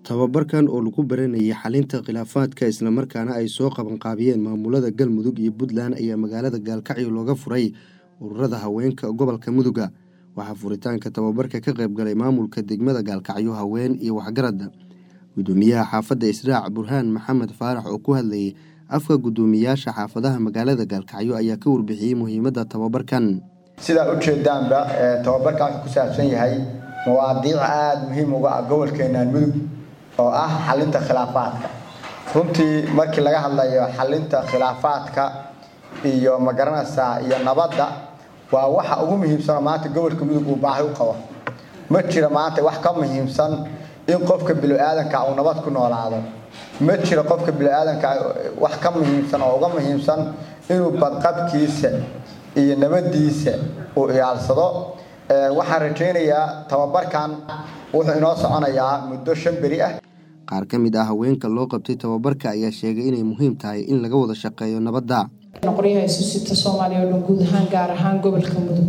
tababarkan oo lagu baranayay xalinta khilaafaadka islamarkaana ay soo qabanqaabiyeen maamulada galmudug iyo puntland ayaa magaalada gaalkacyo looga furay ururada haweenka gobolka muduga waxaa furitaanka tababarka ka qaybgalay maamulka degmada gaalkacyo haween iyo waxgarada gudoomiyaha xaafadda israac burhaan maxamed faarax oo ku hadlayay afka gudoomiyaasha xaafadaha magaalada gaalkacyo ayaa ka warbixiyey muhiimadda tababarkan sidaa ujeedaanba tababarkan wuxuu ku saabsan yahay mawaadiic aada muhiim uga ah gobolkeenan mudug oo ah xalinta khilaafaadka runtii markii laga hadlayo xalinta khilaafaadka iyo magaranaysaa iyo nabadda waa waxa ugu muhiimsanoo maanta gobolka mudug uu baahi u qabo ma jira maanta wax ka muhiimsan in qofka bilo-aadanka uu nabad ku noolaado ma jiro qofka bilo-aadanka wax ka muhiimsan oo uga muhiimsan inuu badqabkiisa iyo nabadiisa uu ilaalsado waxaan rajaynayaa tababarkan wuxuu inoo soconayaa muddo shan beri ah qaar ka mid ah haweenka loo qabtay tababarka ayaa sheegay inay muhiim tahay in laga wada shaqeeyo nabadda qoryaha isu sita soomaaliya oo dhan guud ahaan gaar ahaan gobolka mudug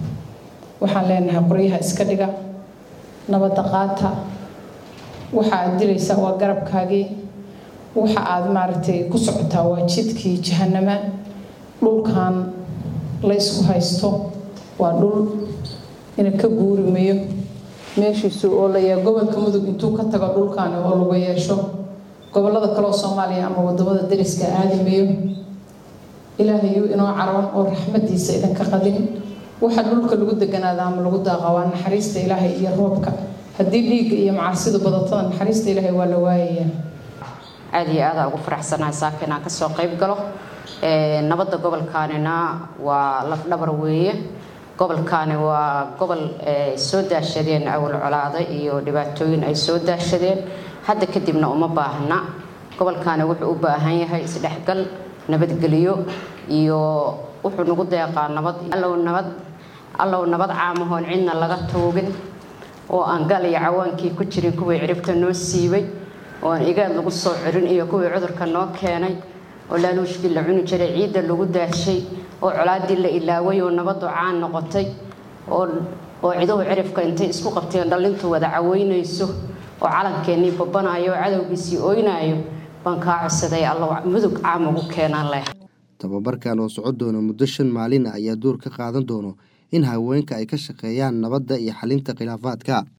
waxaan leenahay qoryaha iska dhiga nabadda qaata waxa aad dilaysaa waa garabkaagii waxa aad maaragtay ku socotaa waa jidkii jahanama dhulkan la ysku haysto waa dhul ina ka guurimayo meeshiisu oo layaa gobolka mudug intuu ka tago dhulkaani oo lagu yeesho gobolada kaleoo soomaaliya ama wadamada dariska aadimayo ilaahayuu inoo caroon oo raxmadiisa idinka qadin waxa dhulka lagu deganaada ama lagu daaqa waa naxariista ilaahay iyo roobka haddii dhiigga iyo macaasidu badatada naxariista ilaahay waa la waayayaa aada iyo aada ugu faraxsanahay saaka inaan kasoo qayb galo nabadda gobolkaanina waa lafdhabar weeye gobolkaani waa gobol ay soo daashadeen awal colaada iyo dhibaatooyin ay soo daashadeen hadda kadibna uma baahna gobolkaani wuxuu u baahan yahay isdhexgal nabadgelyo iyo wuxuu nagu deeqaa nabad allow nabad allow nabad caamahoon cidna laga tuugin oo aan gal iyo cawaankii ku jirin kuwii ciribta noo siibay oo aan igaad lagu soo cirin iyo kuwii cudurka noo keenay oo laaluushkii la cuni jiray ciidda lagu daashay oo colaadii la ilaaway oo nabadu caan noqotay oo ciduhu cirifka intay isku qabteen dhallintu wada caweynayso oo calankeenii babanayo oo cadowgiisii ooynaayo baan kaa codsaday allow mudug caam ugu keenaan leh tababarkan oo socon doona muddo shan maalin ah ayaa door ka qaadan doono in haweenka ay ka shaqeeyaan nabadda iyo xalinta khilaafaadka